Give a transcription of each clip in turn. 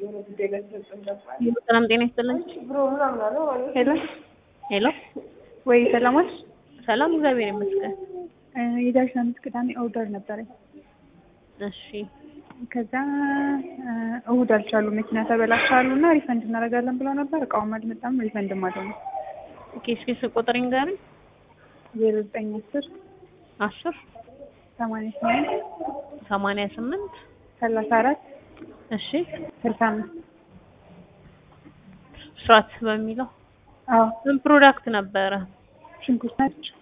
ሰላም ጤና ይስጥልኝ። ሄሎ ሄሎ ወይ ሰላማች ሰላም፣ እግዚአብሔር ይመስገን። የዳሽ አምስት ቅዳሜ ኦርደር ነበረኝ። እሺ ከዛ እሁድ አልቻሉ መኪና ተበላሻሉ እና ሪፈንድ እናደርጋለን ብለው ነበር። እቃውም አልመጣም፣ ሪፈንድም አልሆነም። ኦኬ፣ እስኪ ስልክ ቁጥሬን ንገሪኝ። ዜሮ ዘጠኝ አስር አስር ሰማንያ ስምንት ሰማንያ ስምንት ሰላሳ አራት እሺ ስልሳ አምስት ስራት በሚለው አዎ ምን ፕሮዳክት ነበረ? ሽንኩርት ናቸው።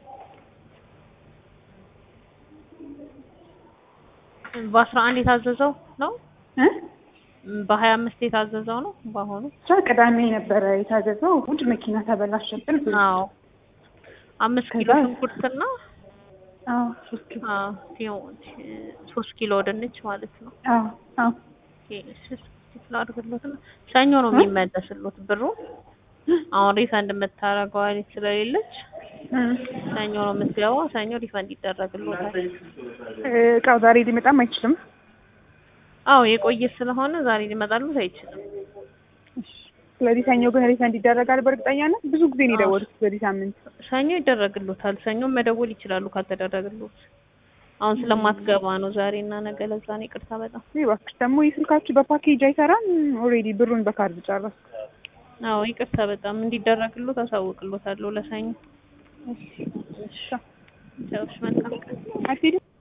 በአስራ አንድ የታዘዘው ነው እ በሀያ አምስት የታዘዘው ነው በአሁኑ ብቻ ቅዳሜ ነበረ የታዘዘው። እሁድ መኪና ተበላሸብን። አዎ አምስት ኪሎ ከዛ- ሽንኩርትና አዎ ሶስት ኪሎ አዎ ቲዮ- ሶስት ኪሎ ድንች ማለት ነው። አዎ አዎ ክፍል አድርግሎት ነው። ሰኞ ነው የሚመለስሎት ብሩ። አሁን ሪፈንድ የምታደርገው አይነት ስለሌለች እም። ሰኞ ነው የምትገባው። ሰኞ ሪፈንድ ይደረግሎታል። እቃው ዛሬ ሊመጣም አይችልም። አዎ የቆየ ስለሆነ ዛሬ ሊመጣሉት አይችልም። ስለዚህ ሰኞ ግን ሪፈንድ ይደረጋል በእርግጠኛነት። ብዙ ጊዜ ነው የደወሉት በዚህ ሳምንት። ሰኞ ይደረግሎታል። ሰኞ መደወል ይችላሉ ካልተደረግሎት። አሁን ስለማትገባ ነው ዛሬ እና ነገ። ለዛ ነው ይቅርታ በጣም ይህ እባክሽ ደግሞ የስልካችሁ በፓኬጅ አይሰራም። ኦልሬዲ ብሩን በካርድ ጨረስኩ። አዎ ይቅርታ በጣም እንዲደረግሎት አሳውቅሎታለሁ ለሰኞ። እሺ፣ መልካም ቀን። አትሄድም